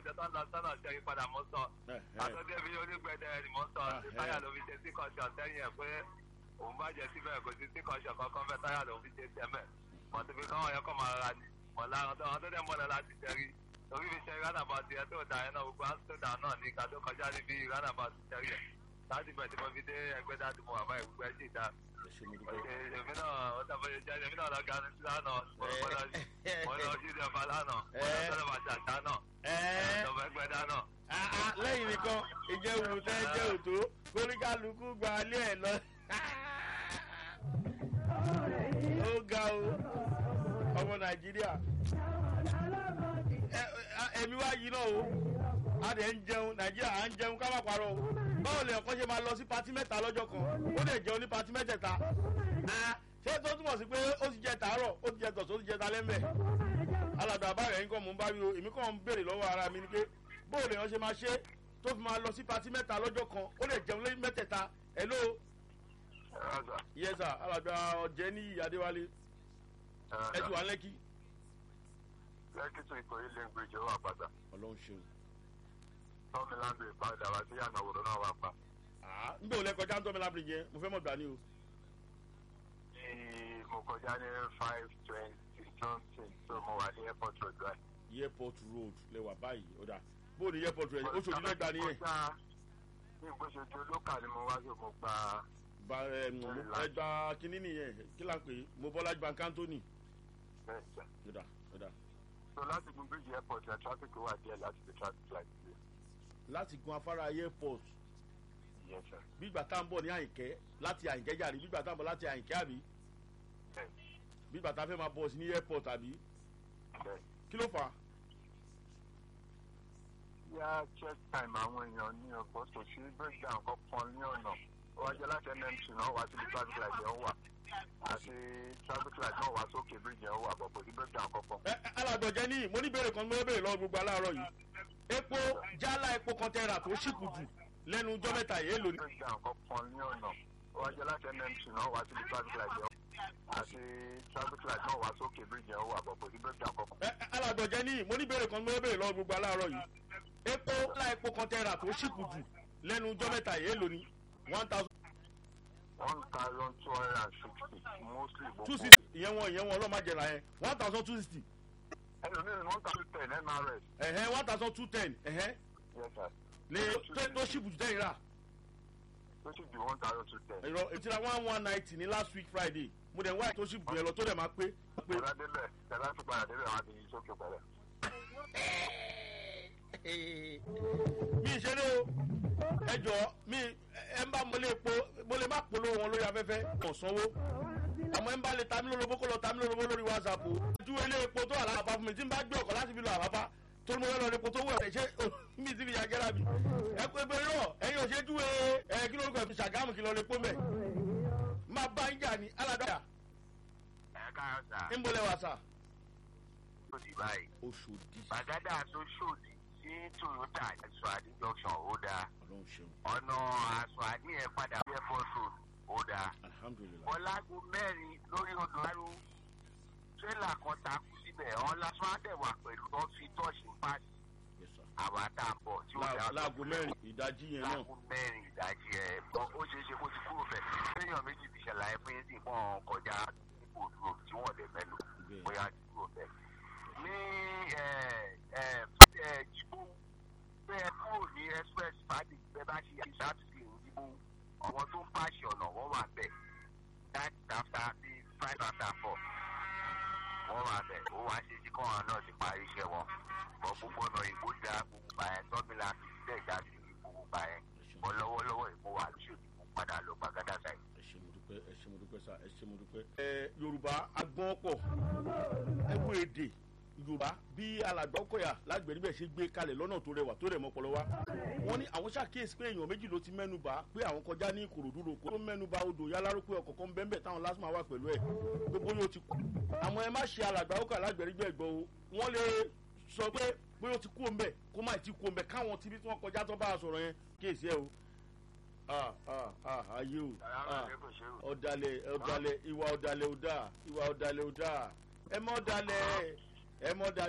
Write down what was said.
kọjá tó ń lọ sọ́nà ṣe ìpadà mọ́ sọ àtọ́jú ẹbí onígbẹ̀dẹ ni mo sọ táyà ló fi ṣe sí kọ́ṣọ̀ sẹ́yìn ẹ̀ pé òun bá jẹ síbẹ̀ kò sí sí kọ́ṣọ̀ kankan fẹ́ táyà ló fi ṣe tẹ́mẹ̀ mọ̀tò fi káwọn yẹn kọ́ máa ra ni mọ̀lá àwọn tó àwọn tó dẹ̀ mọ̀lẹ́ láti jẹ́rí torí fi ṣe rádàbà tiẹ̀ tó dà yẹn náà gbogbo àtúntò dà náà ní ká tó kọjá níbi rádàbà ti jẹ́rí ẹ̀ láti bẹ̀ tí mo fi dé ẹgbẹ́ dáàdì mo wà báyìí gbogbo ẹ̀ sì dá èmi náà ó tàbí jẹ́ èmi náà lọ ga ní sí lánàá mo lọ sí ìjọba lánàá mo lọ sọ́dọ̀ bàtà ṣá náà ọ̀dọ̀ ẹgbẹ́ dá náà. lẹ́yìn nìkan ìjẹun tẹ́ jẹun tó kóríkàlùkù gba alẹ́ ẹ̀ lọ. ó ga o ọmọ nàìjíríà ẹ̀mí wá yìí náà o a dẹ̀ ń jẹun nàìjíríà à ń jẹun ká má parọ́ o báwo lè ọkọ ṣe máa lọ sí patí mẹ́ta lọ́jọ́ kan ó lè jẹun ní patí mẹ́tẹ̀ẹ̀ta ṣé tó túmọ̀ sí pé ó ti jẹ tàárọ̀ ó ti jẹ tọ̀sán ó ti jẹ talẹ́ mbẹ̀ alàdà àbáyọ̀ yín kọ́ mò ń bá wí o èmi kàn ń béèrè lọ́wọ́ ara mi ni pé báwo lè wọ́n ṣe máa ṣe tó fi máa lọ sí patí mẹ́ta lọ́jọ́ kan ó lè jẹun lẹ́yìn mẹ́tẹ̀ẹ̀ta hello. yẹ́sà alàdà ọ̀jẹ́ ní adéwálé ẹ ti wà lẹ́kì. lẹ́kì tó ikọ̀ ilé ń gbèjọ́ wà padà. ọlọ́run ṣeun. tọ́mi láńdò ìpadà wá sí yànnà òwúrọ̀ náà wà pa. n bẹ́ẹ̀ ò lẹ́kọjá ń tọ́mi láńdò yẹn mo fẹ́ mọ̀ gbà ní o. mo kọjá ní five twenty something so mo wà ní airport road right. airport road lẹwà báyìí ọ̀dà bó o ní airport road oṣù tí mẹ́ta nìyẹn. ní ìgbésójú olókà ni mo wá sí mo gba. ba ẹ gba kínní nìyẹn kí là ń pè é mo bọ́lá gba kántónì. ọ̀dà ọ̀dà. so láti gun bridge airport ẹ̀ traffic wà díẹ̀ láti fi traffic light sílẹ̀. láti gun afárá airport yes sir. bígbà tá à ń bọ̀ ní àyìnkẹ́ láti àyìnkẹ́ jàre bígbà tá à ń bọ̀ láti àyìnkẹ́ àbí bígbà tá a fẹ́ máa bọ̀ sí ní airport àbí kí ló fà á. yá check time àwọn èèyàn ní ọ̀pọ̀ kò sí breakdown kankan ní ọ̀nà ó wájú láti nmc náà wá síbi traffic light yẹn wà àti traffic light náà wá sókè bridge yẹn wà bọ̀ kò sí breakdown kankan. ẹ alàgbọ̀jẹ́ ní mo ní ìbéèrè kan mo béèrè lọ́wọ́ gbogbo aláàárọ̀ yìí epo jálá epo kọ́ńtẹ́rà tó ṣìkù jù lẹ́nu ọjọ́ mẹ́ta yìí èlò ni. breakdown kankan ní ọ̀nà ó wájú láti nmc náà wá síbi traffic light yẹn àti traffic light náà wá sókè bridge yẹn wà bọ̀ kò sí breakdown kankan. ẹ alàgbọ̀jẹ́ ní mo ní ìbéèrè kan mo béèrè lọ́wọ́ gbogbo aláàárọ̀ yìí epo jálá epo kọ́ńtẹ́rà tó ṣìkù jù lẹ́nu ọjọ́ mẹ́ta yìí èlò ni one thousand one thousand two hundred and sixty mostly gbogbo. two sixty ìyẹn wọn ìyẹn wọn ọlọ́mọ àjẹrà yẹn one thousand two sixty ẹlòmíràn one thousand ten mrs. ẹ̀hẹ́ one thousand two ten ẹ̀hẹ́ yes sir. lè tó tó ṣìkù jù tẹ́yìn rà tó sì di one thousand two ten. ìrọ̀ ìtura one one ninety ní last week friday mo dẹ̀ ń wá tó ṣìkù yẹn lọ tó dẹ̀ máa pé. pé ọ̀rọ̀ débẹ̀ tẹ̀lá tó padà débẹ̀ wọn á ti yí sókè pẹ̀lẹ́. mi ìṣeré o ẹ jọ mi ẹ ń bá mo lè po mo lè má polówó wọn lórí afẹ́fẹ́ kàn sanwó àmọ́ ẹ ń bá lè ta mí lólobó kó lọ ta mí lólobó lórí whatsapp o. ju ilé epo tó wà láàbá fún mi tí n bá gbé ọkọ̀ láti fi lọ àbábá tó ní mo fẹ́ lọ epo tó wù ẹ̀ ṣe mi ti fi yà gẹ́ra mi. ẹ pé bẹ́ẹ̀ náà ẹ̀yin ò ṣe júwe ẹ kí lórúkọ ẹ̀ fi ṣàgámù kí lọ lè pọ́ mẹ́. máa bá ń jà ní aládàá. ẹ káyọ̀ sà. ń bolẹ̀ wà sà. ó di báyìí. oṣòdì. bàgádà tó ṣòdì sí toyota aṣọ àdí junction ó dáa. ọlọ́run ṣeun. ọ̀nà aṣọ àdí yẹn padà air force road ó dáa. alhamdulilayi. bọ́lágù mẹ́rin lórí odò arú tírélà kan takú síbẹ̀ ọ̀n lásán àtẹ̀wà pẹ̀lú tó fi tọ́ọ̀ṣì pàṣẹ yes sir. àwa tá a bọ̀ tí ó dáa. láago mẹ́rin ìdajì yẹn náà. láago mẹ́rin ìdajì ẹ̀ bọ́ ó ṣeé ṣe kó ti kúrò bẹ̀. téèyàn méjì ti ṣàlàyé fún yín sí ìpọ́n kọjá ipò dúró tí wọ́n lè mẹ́lò Bẹ́ẹ̀. bóyá ti kúrò bẹ̀. ní jìbú bẹ́ẹ̀ kúrò ní express fàdí bẹ́ẹ̀ bá ṣe ìṣàtúnṣe ìdìbò àwọn tó ń pàṣẹ ọ̀nà wọ́n wà bẹ̀ that after the five after four wọ́n wà bẹ̀ ó wá ṣe sí kọ́ọ̀rọ̀ náà ti parí iṣẹ́ wọn bọ́ gbogbo ọ̀nà ìbò da gbogbo bàyẹn tọ́mìlà fi sílẹ̀ ìdásí gbogbo bàyẹn bọ́ lọ́wọ́lọ́wọ́ ìbò wà lóṣèlú fún padà lọ gbàgádà sáyé. ẹ ṣe mo dúpẹ́ ẹ ṣe mo dúpẹ́ sá ẹ ṣe mo dúpẹ́. ẹ yorùbá agbọ́n pọ̀ ẹ wo èdè yorùbá bí alàgbọ́kọ̀yà lágbẹ̀ẹ́ níbẹ̀ ṣe gbé kalẹ̀ lọ́nà tó rẹwà tó rẹ̀ mọ́pọlọ wa wọ́n ní àwọn ṣàkíyèsí pé èèyàn méjì ló ti mẹ́nu bá pé àwọn kọjá ní ìkòròdú roko tó mẹ́nu bá odò yáláró pé ọkọ̀ kan bẹ́ẹ̀ táwọn lásìmọ̀ wà pẹ̀lú ẹ̀ gbogbo yóò ti kú àmọ́ ẹ má ṣe alàgbọ́kọ̀yà lágbẹ̀ẹ́ níbẹ̀ gbọ́ o wọ́n lè sọ pé bóyá ó ti kú òǹbẹ̀ kó má ti kú òǹbẹ̀ káwọn tibí tí wọ́n kọjá tó bá a sọ̀rọ̀ yẹn kíyèsí ẹ o ah ah ah ayé o ah ọ̀dàlẹ̀ ọ̀dàlẹ̀ ìwà ọ̀dàlẹ̀ ò dáa ìwà ọ̀dàlẹ̀ ò dáa ẹ mọ́ ọ̀dàlẹ̀ ẹ mọ́ ọ̀dàlẹ̀.